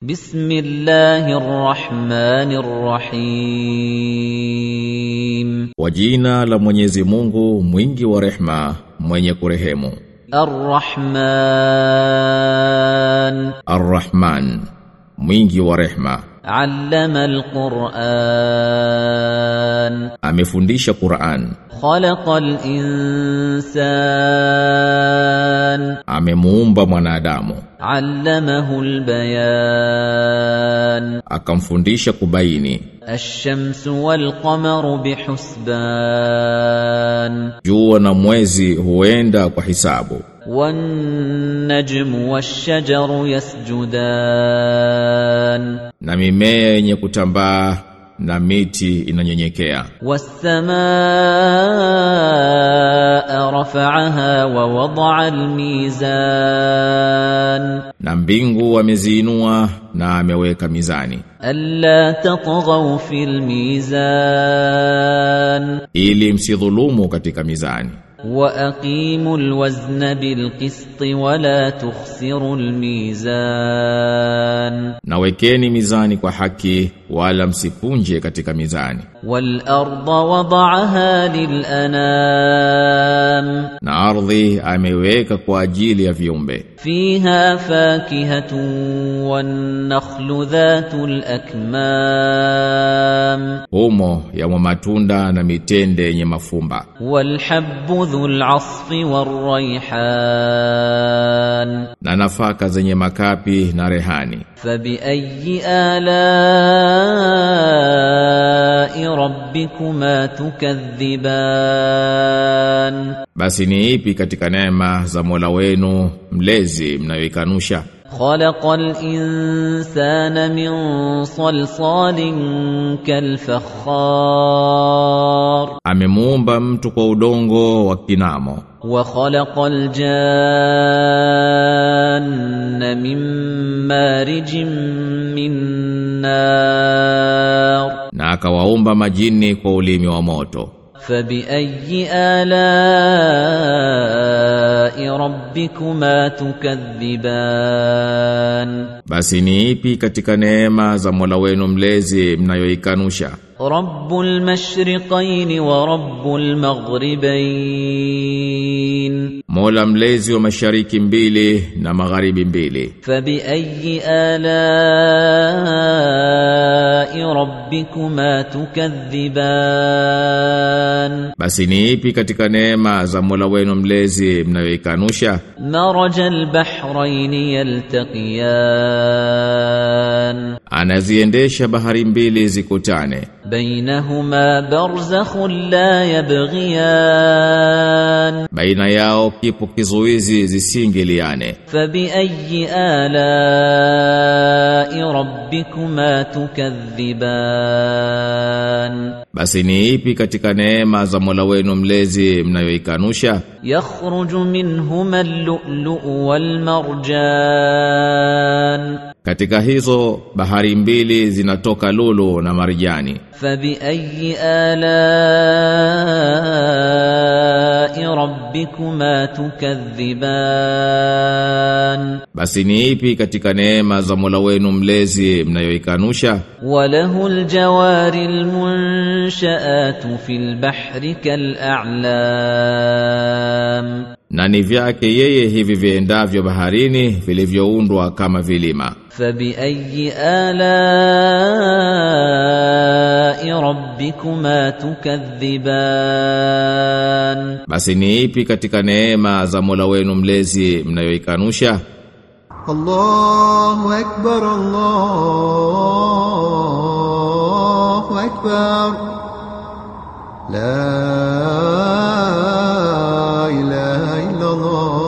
بسم الله الرحمن الرحيم Kwa jina la Mwenyezi Mungu mwingi wa rehma mwenye kurehemu الرحمن Ar-Rahman mwingi wa rehma علم القرآن amefundisha Qur'an خلق الإنسان amemuumba mwanadamu علمه البيان akamfundisha kubaini الشمس والقمر بحسبان jua na mwezi huenda kwa hisabu والنجم والشجر يسجدان na mimea yenye kutambaa na miti inanyenyekea والسماء رفعها ووضع الميزان na mbingu ameziinua na ameweka mizani ألا تطغوا في الميزان ili msidhulumu katika mizani وأقيموا الوزن بالقسط ولا تخسروا الميزان na wekeni mizani kwa haki wala msipunje katika mizani والأرض وضعها للأنام na ardhi ameiweka kwa ajili ya viumbe فيها فاكهة والنخل ذات الأكمام humo yamo matunda na mitende yenye mafumba والحب ذو العصف والريحان na nafaka zenye makapi na rehani فبأي آلاء ربكما تكذبان basi ni ipi katika neema za Mola wenu mlezi mnayoikanusha خلق الإنسان من صلصال كالفخار amemuumba mtu kwa udongo wa kinamo وخلق الجان من مارج من نار na akawaumba majini kwa ulimi wa moto فبأي آلاء ربكما تكذبان basi ni ipi katika neema za Mola wenu mlezi mnayoikanusha رب المشرقين ورب المغربين Mola mlezi wa mashariki mbili na magharibi mbili فبأي آلاء ربكما تكذبان basi ni ipi katika neema za Mola wenu mlezi mnayoikanusha مرج البحرين يلتقيان anaziendesha bahari mbili zikutane بينهما برزخ لا يبغيان baina yao kipo kizuizi zisingiliane فبأي آلاء ربكما تكذبان basi ni ipi katika neema za Mola wenu mlezi mnayoikanusha يخرج منهما اللؤلؤ والمرجان katika hizo bahari mbili zinatoka lulu na marijani فبأي آلاء ربكما تكذبان basi ni ipi katika neema za Mola wenu mlezi mnayoikanusha وله الجوار المنشآت في البحر كالأعلام na ni vyake yeye hivi viendavyo baharini vilivyoundwa kama vilima فبأي آلاء ربكما تكذبان basi ni ipi katika neema za Mola wenu mlezi mnayoikanusha الله أكبر الله أكبر لا إله إلا الله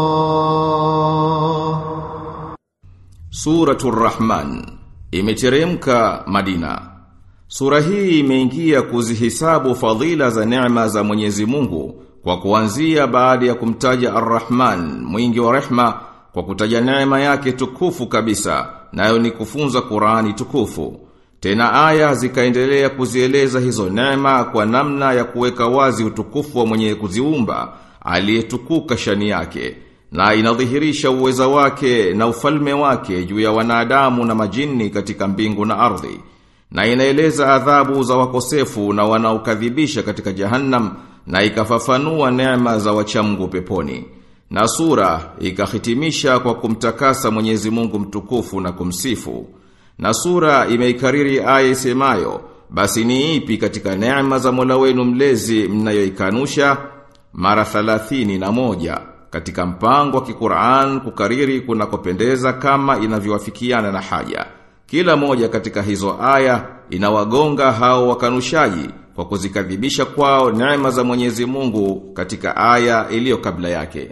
Suratul Rahman imeteremka Madina. Sura hii imeingia kuzihisabu fadhila za neema za Mwenyezi Mungu kwa kuanzia baada ya kumtaja Ar-Rahman, mwingi wa rehma kwa kutaja neema yake tukufu kabisa, nayo ni kufunza Qur'ani tukufu. Tena aya zikaendelea kuzieleza hizo neema kwa namna ya kuweka wazi utukufu wa mwenye kuziumba, aliyetukuka shani yake na inadhihirisha uweza wake na ufalme wake juu ya wanadamu na majini katika mbingu na ardhi na inaeleza adhabu za wakosefu na wanaokadhibisha katika jahannam na ikafafanua neema za wachamgu peponi na sura ikahitimisha kwa kumtakasa Mwenyezi Mungu mtukufu na kumsifu na sura imeikariri aya isemayo basi ni ipi katika neema za Mola wenu mlezi mnayoikanusha mara thalathini na moja katika mpango wa Kiqur'an kukariri kunakopendeza kama inavyowafikiana na haja. Kila moja katika hizo aya inawagonga hao wakanushaji kwa kuzikadhibisha kwao neema za Mwenyezi Mungu katika aya iliyo kabla yake.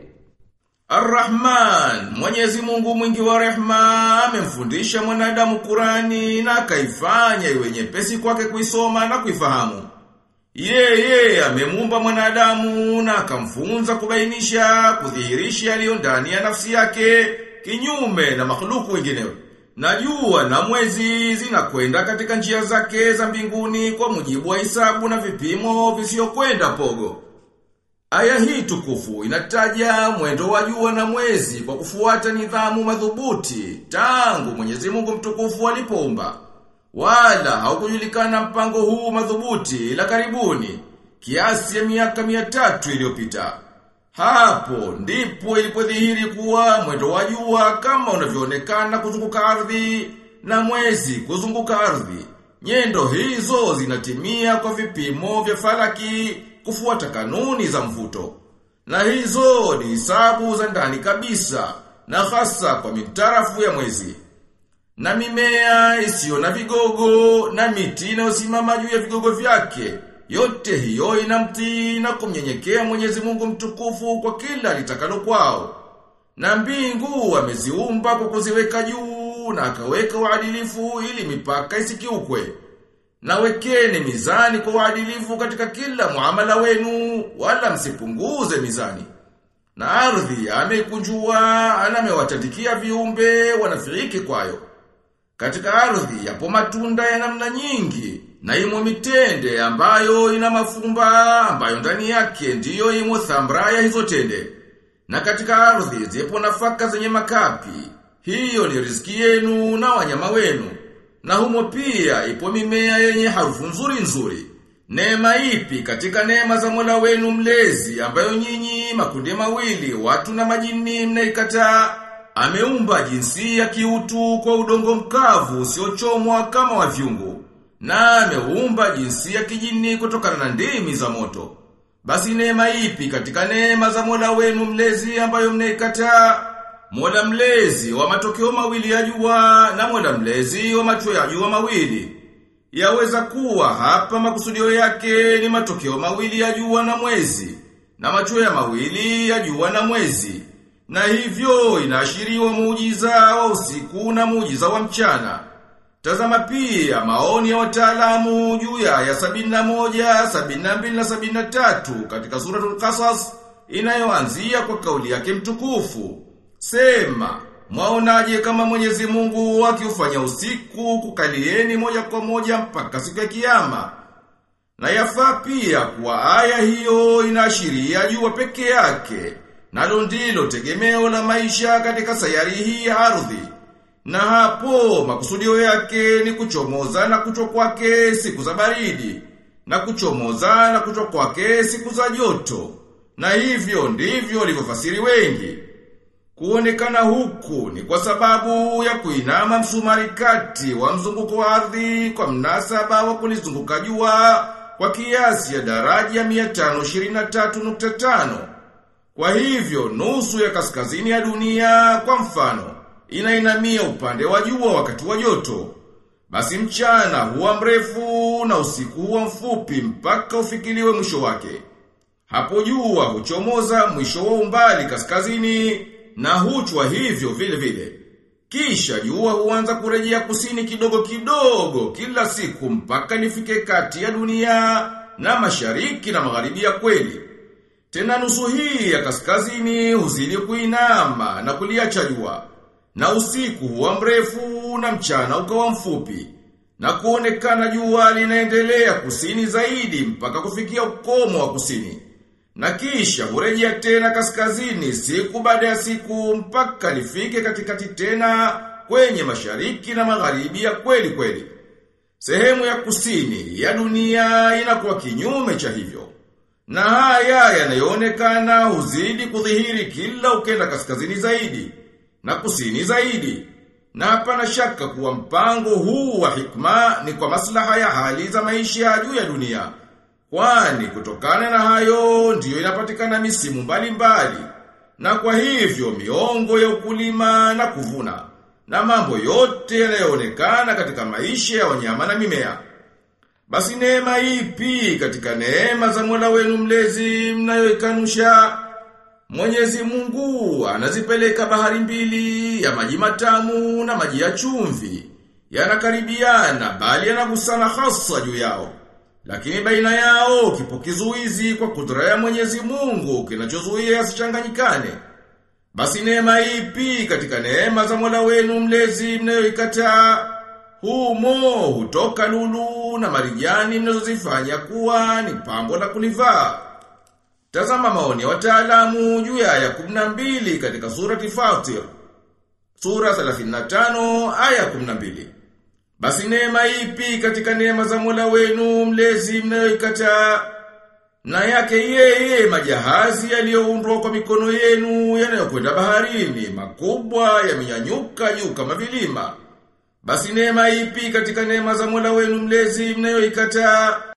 Ar-Rahman, Mwenyezi Mungu mwingi wa rehma, amemfundisha mwanadamu Qurani na akaifanya iwe nyepesi kwake kuisoma na kuifahamu. Yeye amemuumba mwanadamu na akamfunza kubainisha, kudhihirisha yaliyo ndani ya nafsi yake, kinyume na makhluku wengineo. Na jua na mwezi zinakwenda katika njia zake za mbinguni kwa mujibu wa hisabu na vipimo visiokwenda pogo. Aya hii tukufu inataja mwendo wa jua na mwezi kwa kufuata nidhamu madhubuti tangu Mwenyezi Mungu mtukufu alipoumba. Wala haukujulikana mpango huu madhubuti la karibuni kiasi ya miaka mia tatu iliyopita. Hapo ndipo ilipodhihiri kuwa mwendo wa jua kama unavyoonekana kuzunguka ardhi na mwezi kuzunguka ardhi. Nyendo hizo zinatimia kwa vipimo vya falaki kufuata kanuni za mvuto. Na hizo ni hisabu za ndani kabisa na hasa kwa mitarafu ya mwezi. Na mimea isiyo na vigogo na miti inayosimama juu ya vigogo vyake. Yote hiyo inamtii na kumnyenyekea Mwenyezi Mungu mtukufu kwa kila litakalo kwao. Na mbingu ameziumba kwa kuziweka juu na akaweka uadilifu ili mipaka isikiukwe. Na wekeni mizani kwa uadilifu katika kila muamala wenu wala msipunguze mizani. Na ardhi ameikunjua na amewatandikia viumbe wanafiriki kwayo. Katika ardhi yapo matunda ya namna nyingi na imo mitende ambayo ina mafumba ambayo ndani yake ndiyo imo thamra ya hizo tende. Na katika ardhi zipo nafaka zenye makapi. Hiyo ni riziki yenu na wanyama wenu. Na humo pia ipo mimea yenye harufu nzuri nzuri. Neema ipi katika neema za Mola wenu mlezi ambayo nyinyi makundi mawili watu na majini mnaikataa? Ameumba jinsi ya kiutu kwa udongo mkavu usiochomwa kama wa vyungu. Na ameumba jinsi ya kijini kutokana na ndimi za moto. Basi neema ipi katika neema za Mola wenu mlezi ambayo mnaikataa? Mola mlezi wa matokeo mawili ya jua na Mola mlezi wa macho ya jua mawili. Yaweza kuwa hapa makusudio yake ni matokeo mawili ya jua na mwezi na macho ya mawili ya jua na mwezi. Na hivyo inaashiriwa muujiza wa usiku na muujiza wa mchana. Tazama pia maoni ya wataalamu juu ya aya 71, 72 na 73 katika suratul Qasas inayoanzia kwa kauli yake mtukufu. Sema, mwaonaje kama Mwenyezi Mungu akiufanya usiku kukalieni moja kwa moja mpaka siku ya kiyama? Na yafaa pia kuwa aya hiyo inaashiria jua peke yake, nalo ndilo tegemeo la maisha katika sayari hii ya ardhi. Na hapo makusudio yake ni kuchomoza na kuchwa kwake siku za baridi, na kuchomoza na kuchwa kwake siku za joto. Na hivyo ndivyo walivyofasiri wengi. Kuonekana huku ni kwa sababu ya kuinama msumari kati wa mzunguko wa ardhi kwa mnasaba wa kulizunguka jua kwa kiasi ya daraja 523.5. Kwa hivyo nusu ya kaskazini ya dunia kwa mfano inainamia upande wa jua wakati wa joto. Basi mchana huwa mrefu na usiku huwa mfupi mpaka ufikiliwe mwisho wake. Hapo jua huchomoza mwisho wa umbali kaskazini na huchwa hivyo vile vile. Kisha jua huanza kurejea kusini kidogo kidogo kila siku mpaka nifike kati ya dunia na mashariki na magharibi ya kweli. Tena nusu hii ya kaskazini huzidi kuinama na kuliacha jua. Na usiku huwa mrefu na mchana ukawa mfupi. Na kuonekana jua linaendelea kusini zaidi mpaka kufikia ukomo wa kusini. Na kisha hurejea tena kaskazini siku baada ya siku mpaka lifike katikati tena kwenye mashariki na magharibi ya kweli kweli. Sehemu ya kusini ya dunia inakuwa kinyume cha hivyo. Na haya yanayoonekana huzidi kudhihiri kila ukenda kaskazini zaidi na kusini zaidi. Na hapana shaka kuwa mpango huu wa hikma ni kwa maslaha ya hali za maisha ya juu ya dunia. Kwani kutokana na hayo ndiyo inapatikana misimu mbalimbali. Na kwa hivyo miongo ya ukulima na kuvuna. Na mambo yote yanayoonekana katika maisha ya wanyama na mimea. Basi neema ipi katika neema za Mola wenu mlezi mnayoikanusha? Mwenyezi Mungu anazipeleka bahari mbili ya maji matamu na maji ya chumvi. Yanakaribiana bali yanagusana hasa juu yao. Lakini baina yao kipo kizuizi kwa kudra ya Mwenyezi Mungu kinachozuia yasichanganyikane. Basi neema ipi katika neema za Mola wenu mlezi mnayoikataa? Humo hutoka lulu na marijani mnazozifanya kuwa ni pambo la kulivaa. Tazama maoni ya wataalamu juu ya aya 12 katika surati Fatir. Sura 35 aya 12. Basi neema ipi katika neema za Mola wenu mlezi mnayoikataa? Na yake yeye majahazi yaliyoundwa kwa mikono yenu yanayokwenda baharini makubwa yamenyanyuka juu kama vilima. Basi neema ipi katika neema za Mola wenu mlezi mnayoikataa?